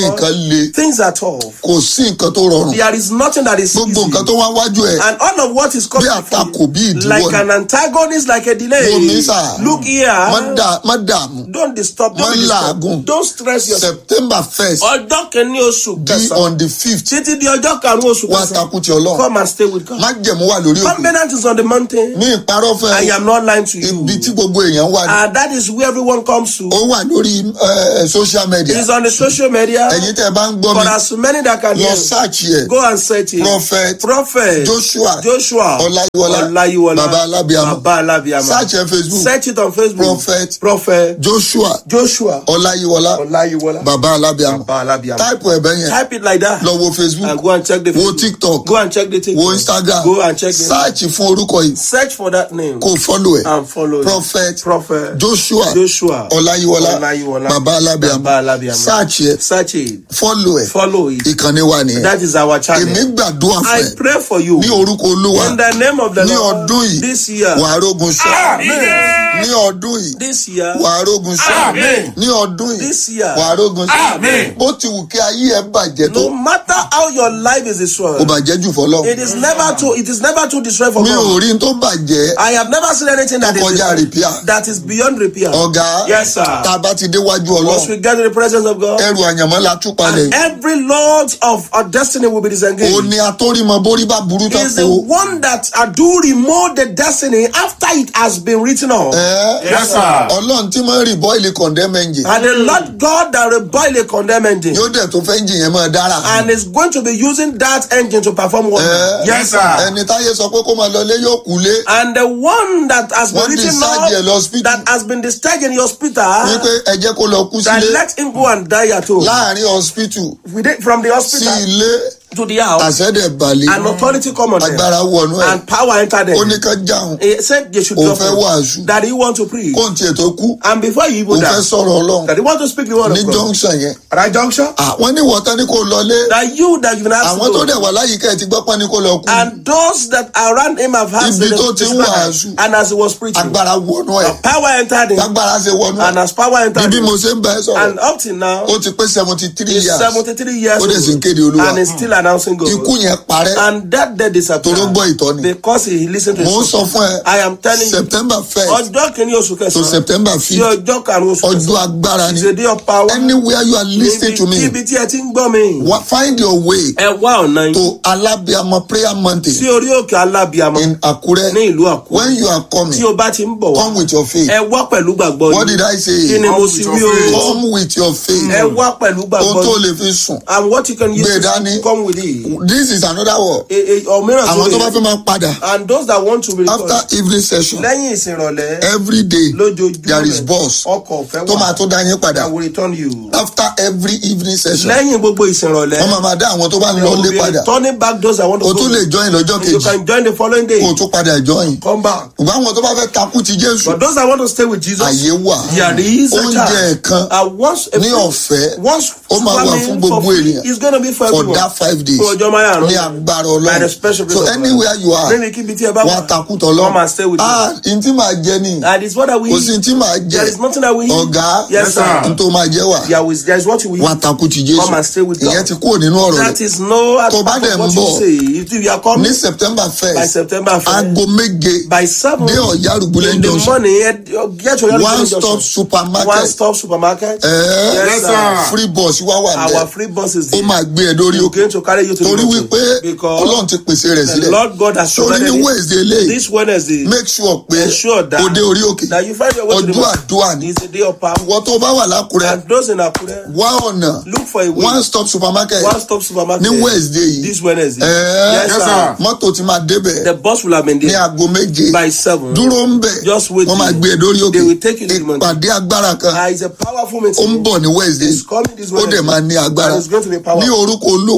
nǹkan le things are tough. kò sí nǹkan tó rọrùn There is nothing that is gbogbo easy. nǹkan tó wá wájú ẹ And all of what is coming bí àtakò bí ìdíwọ́ like ni an antagonist, like a delay. wo mi sà Look here. má dà- má dààmú Don't disturb. Don't má be disturbed. làágùn Don't stress yourself. september first Ọjọ́ kìíní oṣù di kẹsàn-án. on the fifth Títí di ọjọ́ karùn-ún oṣù wá kẹsàn-án. takú ti ọlọ́run Come and stay with God. má jẹ̀mú wà lórí òkè Covenant is on the mountain. ní ìparọ́ fẹ́ I am not lying to you. ibi tí gbogbo èèyàn wà ní And that is where everyone comes to. ó wà lórí eh, social media It's on the social media. ẹ̀yin tẹ́ ẹ bá ń gbọ́ For mi as many that can lọ hear. search yẹ Go and search it. prophet Prophet. joshua Joshua. ọláyíwọlá Ọláyíwọlá. baba alábíàmọ Baba Alabiama. search ẹ facebook Search it on Facebook. prophet Prophet. joshua Joshua. ọláyíwọlá Ọláyíwọlá. baba alábíàmọ Baba Alabiama. táìpù ẹ̀bẹ̀ yẹn Type it like that. lọ wo facebook And go and check the wo Facebook. tiktok Go and check the TikTok. wo instagram Go and check the search fún orúkọ yìí Search for that name. kó follow ẹ And follow it. prophet Prophet. joshua Joshua. ọláyíwọlá Ọláyíwọlá. baba alábíàmọ Baba Alabiama. search yẹ Search it. follow ẹ Follow it. ìkànnì wa nìyẹn That is our channel. èmi gbàdúrà fún I ẹ pray for you. ní orúkọ olúwa In the name of the ní Lord. ọdún yìí This year. wàá rógun sọ Amen. ní ọdún yìí This year. wàá rógun sọ Amen. ní ọdún yìí This year. wàá rógun sọ Amen. bó ti wù kí ayé ẹ bàjẹ́ tó No matter how your life is kò destroyed, bàjẹ́ jù fọlọ́ it is never too it is never too destroyed for mi ò God. rí n tó bàjẹ́ I have never seen anything that is kọjá repair that is beyond repair. ọ̀gá Yes, sir. tá a bá ti déwájú Once ọlọ́run we get to the presence of God, ẹrù àyànmọ́ la tú palẹ̀ and every lord of our destiny will be disengaged. ó ní atórímọ borí bá burú He tó is the kó one that uh, do remove the destiny after it has been written off. Yes, sir. ọlọ́run tí mo ń rí bọ́ìlì condemn engine And the Lord God that rebuild a condemned engine yóò dẹ̀ tó fẹ́ engine yẹn máa dára and is going to be using that engine to perform wonder. Eh, Yes, sir. ẹni táyé sọ pé kó máa lọlé yóò kú lé And the one that has been Wọ́n written discharge ẹ̀ lọ off, hospital. that has been discharged in the hospital, wípé ẹ jẹ́ kó lọ kú that sílé let him go and die at home. láàrin hospital Within, from the sí hospital ilé to the house, àṣẹ́dẹ̀ balẹ̀ and authority come on them, agbára wọnú ẹ̀ and power enter them. ó ní ká jáhùn He said they should Òun drop fẹ́ him, wàásù. that he want to preach. kó n tiẹ̀ tó kú And before he òun even fẹ́ die, sọ̀rọ̀ ọlọ́run that he want to speak the word ní of God. junction yẹn At that junction, àwọn ní wọ́tá ní kó lọlé that you that you've been asked àwọn tó to dẹ̀ go, wà láyìíká ẹ̀ ti gbọ́ pọ́n ní kó lọ kú and those that around him have had Ibi the- tó ti ń the- wàásù. and as he was preaching, agbára wọnú ẹ̀ power entered him, agbára ṣe wọnú and ẹ̀ as power entered bí him, mo ṣe ń bá ẹ and sọ̀rọ̀ up till now, ó ti pé seventy three he's years 73 years ó dẹ̀ sì ń old, kéde olúwa and is still announcing God. ikú yẹn parẹ́ And that day disappeared Toró gbọ́ ìtọ́ni. because he listened to mò ń his sọ fún ẹ I am telling you, september first ọjọ́ kìíní oṣù to kẹsàn-án september sí fifth ọjọ́ karùn-ún oṣù ọjọ́ kẹsàn-án agbára ni is a day of power. anywhere you are listening to me Ibi tí ẹ ti ń gbọ́ mi. wa- find your way Ẹ wá ọ̀nà yìí to alabiama prayer mountain sí orí òkè alábìàmọ́ in akure ní ìlú Àkúrẹ́. when you are coming Tí o bá ti ń bọ̀ wá, come with your faith ẹ wá pẹ̀lú gbàgbọ́ what yìí. did i Kí say ni mo sì wí o? come with your faith Ẹ wá pẹ̀lú ohun gbàgbọ́ tó yìí. lè fi sùn And what you can use Gbé to dání. come with it. this is another word E- e- Ọ̀míràn tó àwọn tó bá lè. fẹ́ máa padà And those that want to be after evening session lẹ́yìn ìsìnrọ̀lẹ́ every day lójoojúmọ́ there is bus ọkọ̀ ọ̀fẹ́ tó máa wà tó dá yín padà that will return you. after every evening session lẹ́yìn gbogbo ìsìnrọ̀lẹ́ wọ́n máa máa dá àwọn tó bá ń lọ lé padà turning back those that want to o go. tún lè join lọ́jọ́ you kejì can join the following day. kó o tún padà join come back. ṣùgbọ́n àwọn tó bá fẹ́ takú ti jésù but those that want to stay with Jesus. àyè wà there is a oúnjẹ chance. ẹ̀kan and once a ní food- ọ̀fẹ́ once ó máa wà famine fún for gbogbo free ènìyàn is gonna be for for everyone. that five days fún ọjọ́ márùn-ún. ní agbára by the ọlọ́run special grace so of God. anywhere you are Níbi kíbi tí ẹ bá wà á wà. takú tọ́lọ́ Come and stay with ah n tí màá jẹ ni and it's what that we kò sí n tí màá jẹ there is nothing that we eat. ọ̀gá yes sir. n tó máa jẹ wà there is there is what we wà á eat. takú ti Come and stay jésù with God. ìyẹn ti kúrò nínú ọ̀rọ̀ that rẹ̀ is no Tó bá part dẹ̀ of ń what bọ̀ you say if you are coming ní september by first September first aago méje by seven dé ọ̀yá rúgbúlẹ̀ in the junction morning eh, get to your one stop supermarket one stop supermarket. ẹ̀ẹ́ Yes, sir. free bus wá wà our bẹ́ẹ̀ free bus is ó there. máa gbé ẹ lórí It's òkè going to carry you to torí the mountain wípé because ọlọ́run ti pèsè rẹ̀ the sílẹ̀ Lord God has sórí provided ní it. wednesday lè this Wednesday make sure pé ensure that o dé orí òkè that you find your way to the ọjọ́ mountain. àdúrà ni it's a day of power ìwọ tó bá wà lákùrẹ́ and those in Akure wá ọ̀nà look for a way one stop supermarket one stop supermarket ní wednesday yìí this Wednesday ẹ̀ẹ́ yes sir mọ́tò ti máa débẹ̀ the bus will have been ní there aago méje by seven dúró ń bẹ̀ Just wait wọ́n máa till- gbé ẹ lórí òkè they will take you to the mountain. ìpàdé agbára kan ah it's a powerful ó ń meeting bọ̀ ní wednesday it's coming this ó dẹ̀ Wednesday máa ní agbára and it's going to be powerful ní orúkọ olúwa In the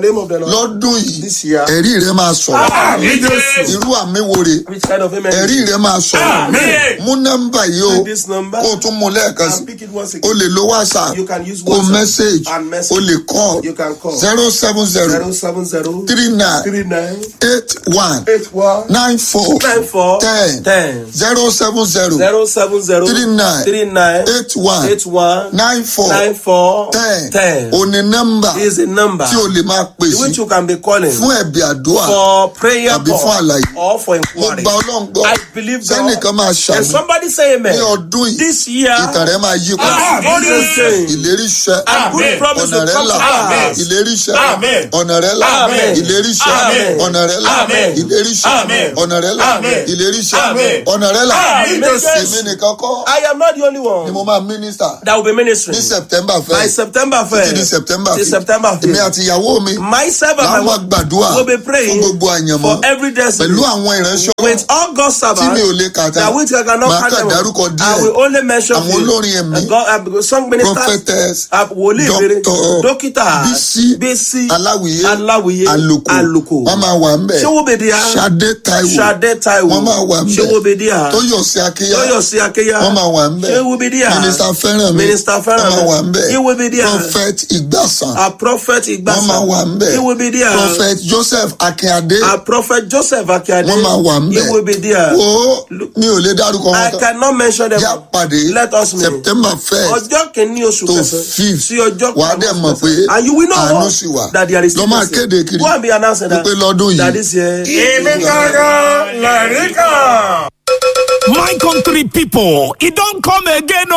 name of the Lord. lọ́dún yìí This year. ẹ̀rí rẹ máa sọ̀rọ̀ Amen. Jesus. irú àmì wo rè Which kind of amen? ẹ̀rí rẹ máa sọ̀rọ̀ Amen. mú nọ́mbà yìí o Take this number. kó o tún mú lẹ́ẹ̀kan sí And pick it once o again. lè lo whatsapp You can use o WhatsApp message and message. o lè call You can call. zero seven zero Zero seven zero three nine three nine eight one eight one nine four nine four ten ten zero seven zero zero seven zero three nine three nine eight one eight one nine four nine four ten ten. o ní nọ́mbà is a number tí o lè máa pè which sí you can be calling fún ẹ̀bì àdúrà for prayer tàbí call fún àlàyé or for mo inquiry. gba ọlọ́run gbọ́ I believe God. sẹ́nìkan máa And ṣàmì somebody say amen. ní ọdún yìí This year, ìtàn rẹ máa yí padà Amen. ìlérí iṣẹ́ And good promise ọ̀nà will rẹ come là to pass. ìlérí iṣẹ́ Amen. ọ̀nà rẹ là Amen. ìlérí iṣẹ́ Amen. ọ̀nà rẹ là Amen. ìlérí iṣẹ́ Amen. ọ̀nà rẹ là Amen. ìlérí iṣẹ́ Amen. ọ̀nà rẹ là Amen. èmi nìkan kọ́ I am not the only ni one mo máa mínísítà that will be ministering. ní september By first September títí di 1st, september till fifth September èmi 5th, àti ìyàwó mi myself and my làwọn máa wife gbàdúrà will be fún praying gbogbo àyànmọ́ for every destiny pẹ̀lú àwọn ìránṣẹ́ with all God's tí mi ò servants lè kà tán that which I cannot máa count kàn them. dárúkọ I díẹ̀ will only mention àwọn few. olórin ẹ̀mí Uh, God, uh, song ministers, prophetess uh, wòlíì ìbéèrè, doctor dókítà, bisi bísí, aláwìyé aláwìyé, àlòkò àlòkò. wọn máa wà ńbẹ Ṣé wo bèdè ya? sade taiwo Ṣadé Táíwò. wọn máa wà ńbẹ Ṣé wo bèdè ya? tóyọsí akéyà Tóyọ̀sí Akéyà. wọn máa wà ńbẹ Ṣé wo bèdè ya? mínísítà fẹ́ràn mi Minister Fẹ́rànmi. wọn máa wà ńbẹ Ṣé wo bèdè ya? prophet ìgbàsàn A prophet Igbasa. wọn máa wà ńbẹ Ṣé wo bèdè ya? prophet joseph akínyadé A prophet Joseph Akíade. wọn máa wà ńbẹ Ṣé wo bèdè ya? wo mi ò lè dárúkọ I wọn tán cannot mention them. yá pàdé Let us know. september first Ọjọ́ kìíní oṣù to kẹsàn-án fifth sí ọjọ́ wàá dẹ̀ mọ̀ pé And you will know àánú sì wà that there is lọ́ máa still kéde kiri Go and be announcing that. wípé lọ́dún That yìí this year. Èmi gangan lẹ̀rí kan. My country people, e don come again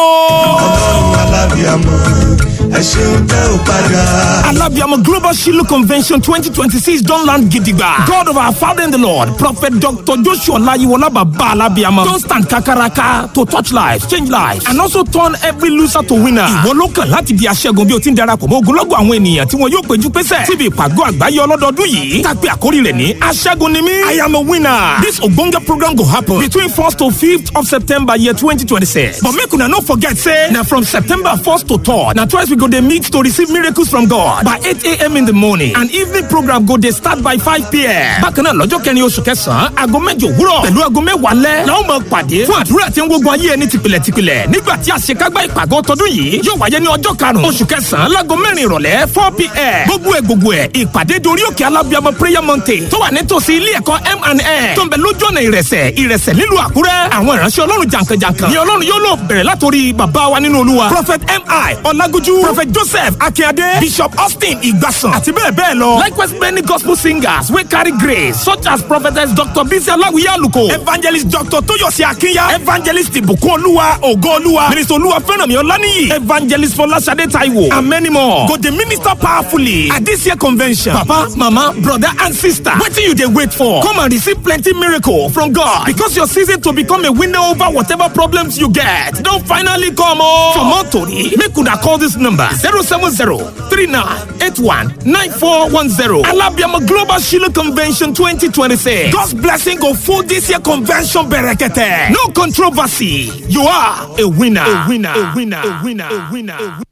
o. Alabiamo Global Shiloh Convention 2026 don land gidigba. God of our Father in the Lord, Prophet Dr. Joshua Olayiwola Baba Alabiamo don stand kakaraka to touch lives, change lives and also turn every loser to winner. Ìwọ ló kàn láti di aṣẹ́gun bí o ti ń darapọ̀ mọ́ ogunlọ́gọ̀ àwọn ènìyàn tí wọn yóò péjú pésẹ̀ síbi ìpàgọ́ àgbáyé ọlọ́dọọdún yìí. Tàpé àkórí rẹ̀ ní aṣẹ́gun ni mí. I am a winner. This ogbonge program go happen between 1st to 5th of September year 2026. But make una no forget say na from September 1st to 3rd na twice we go dey meet to receive miracles from God by 8 a.m. in the morning and evening program go dey start by 5 p.m. Bákan náà lọ́jọ́ kẹrin oṣù kẹsàn-án aago mẹ́jọ òwúrọ̀ pẹ̀lú aago mẹ́wàá lẹ́ la ó máa pàdé fún àdúrà tí ń gbógun ayé ẹni tìpìlẹ̀ tìpìlẹ̀ nígbà tí àṣekágbá ìpàgọ́ tọdún yìí yóò wáyé ní ọjọ́ karùn-ún oṣù kẹsàn-án láago mẹ́rin ìrọ̀lẹ́ 4 p.m. gbogbo ẹ̀ gbogbo ẹ̀ ìpàdé dorí òkè alábíàmọ prayer mountain tó wà nítòsí ilé ẹ̀kọ́ M&N tó ń bẹ lójú ọ̀nà ìrẹsẹ̀ ìrẹsẹ̀ nílùú àkúrẹ́ àwọn ìránṣẹ́ ọlọ́run jàǹkànjàǹkàn ni ọlọ́run yóò lò bẹ̀rẹ̀ látòrí bàbá wa nínú olúwa prophet mi ọlágójú prophet joseph akínyadé bishop austin ìgbàsàn àti bẹ́ẹ̀ bẹ́ẹ̀ lọ likewise many gospel singers wey carry grace such as prophetess dr bisi aláwìyé àlùkò evangelist dr tóyọ̀sí akínyà evangelist ìbùkún olúwa ògo olúwa minister olúwa fẹ́rànmí ọláníyì evangelist fọláṣadé taiwo and many more go dey minister powerfully at this year convention papa mama brother and sister wetin you dey wait for come and receive plenty miracle from god because your season to become a winner over whatever problems you get don finally come o. for more tori make una call this number zero seven zero three nine eight one nine four one zero alabiama global shiloh convention twenty twenty six god's blessing go full this year convention berekete no controversy you are a winner a winner a winner a winner a winner. A winner.